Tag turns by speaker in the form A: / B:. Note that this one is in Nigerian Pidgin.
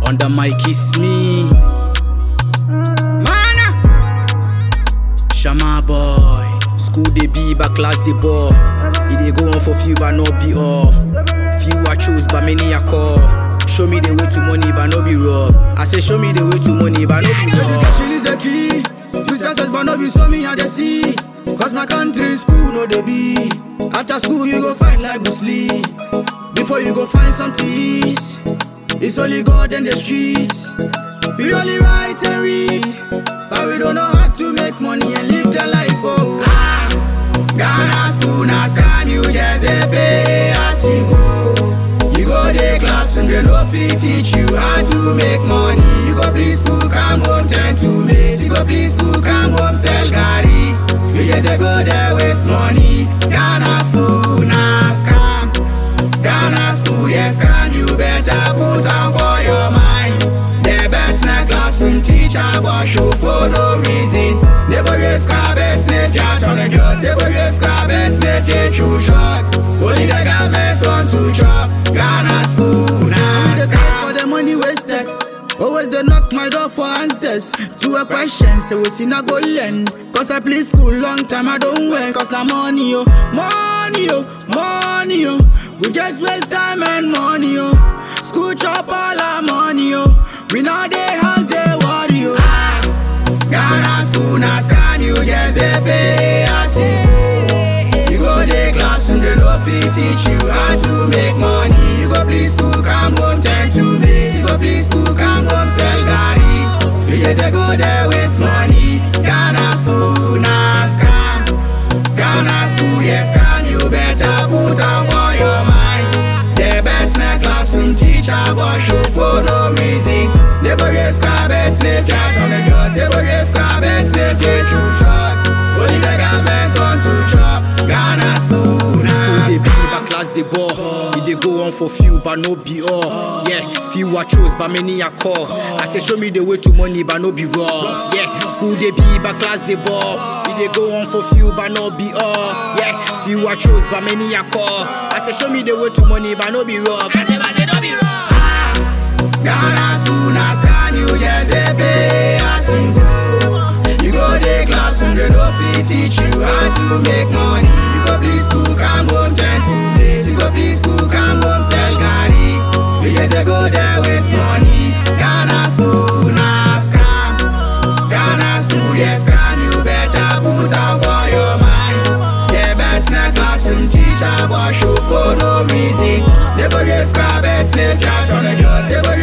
A: On the mic is me. Mana. Shama boy. School they be, but class they ball. It they go on for few, but not be all. Few I choose, but many I call. Show me the way to money, but no be rough. I say show me the way to money, but no be rough.
B: Education is the key to success, but no be so me and the see. Cause my country school no they be. After school you go find like Bruce Lee. Before you go find some teas. It's only God and the streets. We only write and read, but we don't know how to make money and live the life. Oh, ah, Ghana school now scam you just a pay as you go. You go the classroom, they no fit teach you how to make money. You go please school, come home, turn to mates. You go please school, come home, sell gari. You just a go there waste money. Ghana school now scam. Ghana school, yes, scam. You better put on for your mind. The bets na classroom teacher, but show for no reason. Never get scrabbit, sniff ya, turn the drugs. Never get scrabbit, sniff ya, true shot. Only the government want to chop. Ghana school, now nah, for the money wasted. Always they knock my door for answers to a question. Say wetin I go learn. Cause I play school long time I don't win. Cause na money yo, money yo, money yo. We just waste time and money yo. School chop all our money yo. We now they house they worry yo. Ah, Ghana school na scam you just they pay as you go. You go the classroom they no fit teach you how to make money. You go please school come home ten to me. You go please school come home sell gari. You just a go there waste money. Ghana school na scam. Ghana school yes scam. You better put on for your mind. The bets na classroom teacher but show for no reason. Never get scrabbit sniff ya on the drugs. Never get scrabbit sniff ya true shot. Only the government want to chop. Ghana school na
A: School they be,
B: scam.
A: but class they ball. It they go on for few, but no be all. Yeah, few I choose, but many I call. I say show me the way to money, but no be raw. Yeah, school they be, but class they ball. It they go on for few, but no be all. Yeah, few I choose, but many I call. I say show me the way to money, but no be raw. I say, but say no be raw.
B: Ghana school na scam you just dey pay as you go. You go the classroom they no fit teach you how to make money. You go please school come home ten to days. You go please school come home sell gari. You just dey go there waste money. Ghana school na scam. Ghana school yes scam you better put on for your mind. The bets na classroom teacher but show for no reason. Never get scrabbit sniff ya turn the drugs. Never